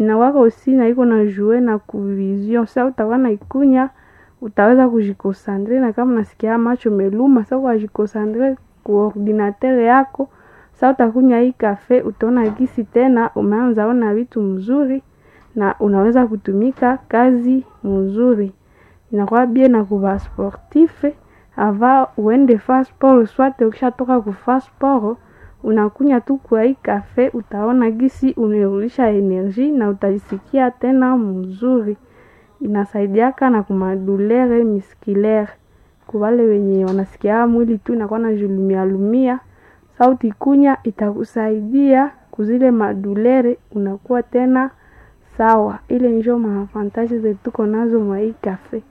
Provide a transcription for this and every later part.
inawaka usi na iko na jue na kuvision sa utakuwa na ikunya utaweza kujikosandre na kama nasikia macho meluma sa ukajikosandre ku ordinateur yako sa utakunya hii kafe utaona gisi tena umeanza ona vitu mzuri na unaweza kutumika kazi mzuri inakuwa bie na kuva sportif ava uende fa sport swate ukishatoka kufa sport unakunya tu kwa hii kafe utaona gisi unarudisha energie na utajisikia tena mzuri inasaidiaka na kumadulere miskilere kuwale wenye wanasikia mwili tu inakuwa na julumia lumia sauti kunya itakusaidia kuzile madulere unakuwa tena sawa ile njo maavantaji zetuko nazo mwa hii kafe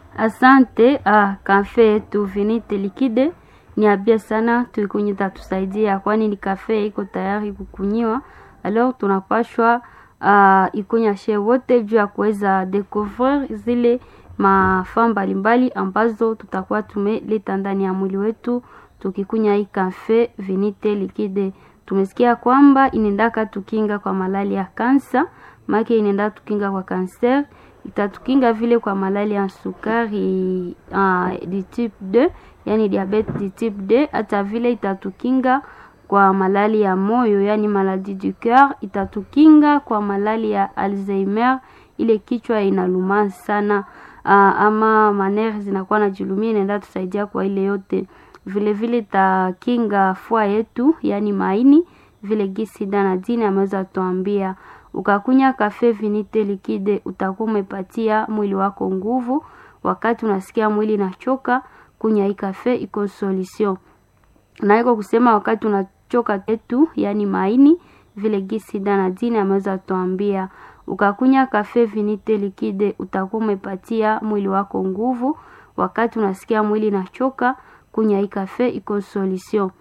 Asante ah, kafe yetu Vinite Likide ni abia sana, tuikunyi tatusaidia, kwani ni kafe iko tayari kukunyiwa. Alors tunapashwa uh, ikunya she wote juu ya kuweza découvrir zile mafaa mbalimbali ambazo tutakuwa tumeleta ndani ya mwili wetu tukikunya hii kafe Vinite Likide. Tumesikia kwamba inaendaka tukinga kwa malali ya kansa, make inaenda tukinga kwa kanser itatukinga vile kwa malali ya sukari uh, di type 2 yani diabete di type 2 hata vile itatukinga kwa malali ya moyo yani maladie du coeur itatukinga kwa malali ya alzheimer ile kichwa inaluma sana uh, ama manere zinakuwa na julumia inaenda tusaidia kwa ile yote vile vile itakinga fua yetu yani maini vile gisi danadini ameweza tuambia ukakunya kafe vinite likide utakuwa umepatia mwili wako nguvu wakati unasikia mwili nachoka kunya hii kafe iko solution na iko kusema wakati unachoka tetu yani maini vile gisi danadini ameweza tuambia ukakunya kafe vinite likide utakuwa umepatia mwili wako nguvu wakati unasikia mwili nachoka kunya hii kafe iko solution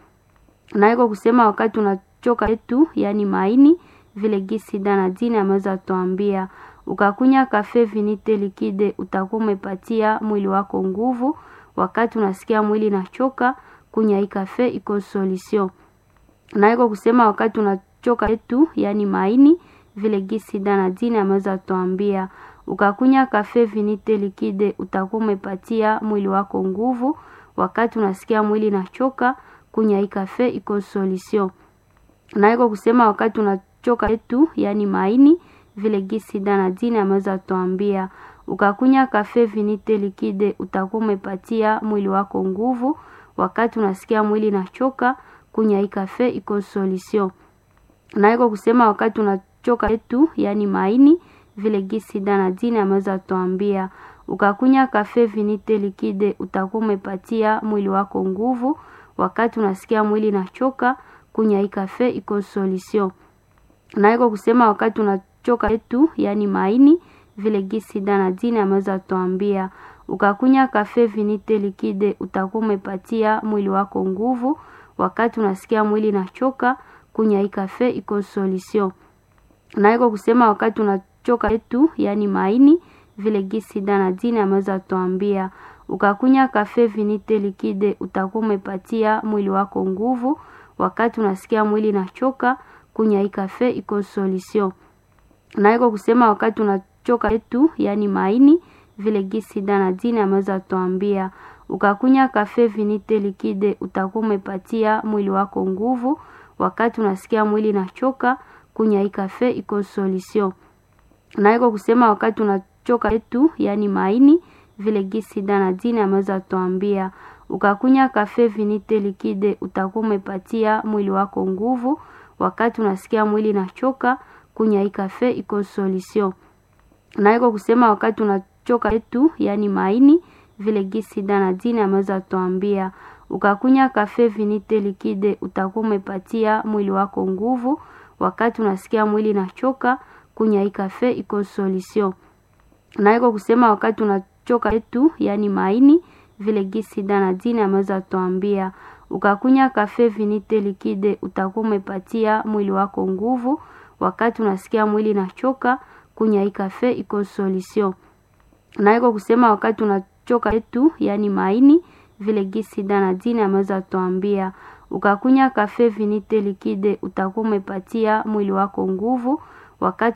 na iko kusema wakati unachoka tetu yani maini vile gisi danadini ameweza tuambia ukakunya kafe vinite likide utakuwa umepatia mwili wako nguvu wakati unasikia mwili nachoka kunya hii kafe iko solution na iko kusema wakati unachoka tetu yani maini vile gisi danadini ameweza tuambia ukakunya kafe vinite likide utakuwa umepatia mwili wako nguvu wakati unasikia mwili nachoka kunya hii kafe iko solution na iko kusema wakati unachoka tetu yani maini vile gisi danadini ameweza tuambia ukakunya kafe vinite likide utakuwa umepatia mwili wako nguvu wakati unasikia mwili nachoka kunya hii kafe iko solution na iko kusema wakati unachoka tetu yani maini vile gisi danadini ameweza tuambia ukakunya kafe vinite likide utakuwa umepatia mwili wako nguvu wakati unasikia mwili nachoka kunya hii kafe iko solution na iko kusema wakati unachoka tetu yani maini vile gisi danadini ameweza tuambia ukakunya kafe vinite likide utakuwa umepatia mwili wako nguvu wakati unasikia mwili nachoka kunya hii kafe iko solution na iko kusema wakati unachoka tetu yani maini vile gisi danadini ameweza tuambia ukakunya kafe vinite likide utakuwa umepatia mwili wako nguvu wakati unasikia mwili nachoka kunya hii kafe iko solution na iko kusema wakati unachoka tetu yani maini vile gisi danadini ameweza tuambia ukakunya kafe vinite likide utakuwa umepatia mwili wako nguvu wakati unasikia mwili nachoka kunya hii kafe iko solution na iko kusema wakati unachoka tetu yani maini vile gisi danadini ameweza tuambia ukakunya kafe vinite likide utakuwa umepatia mwili wako nguvu wakati unasikia mwili nachoka kunya hii kafe iko solution na iko kusema wakati unachoka tetu yani maini vile gisi danadini ameweza tuambia ukakunya kafe vinite likide utakuwa umepatia mwili wako nguvu wakati unasikia mwili nachoka kunya hii kafe iko solution na iko kusema wakati unachoka tetu yani maini vile gisi danadini ameweza tuambia ukakunya kafe vinite likide utakuwa umepatia mwili wako nguvu wakati unasikia mwili nachoka kunya hii kafe iko solution na iko kusema wakati unachoka tetu yani maini vile gisi danadini ameweza tuambia ukakunya kafe vinite likide utakuwa umepatia mwili wako nguvu wakati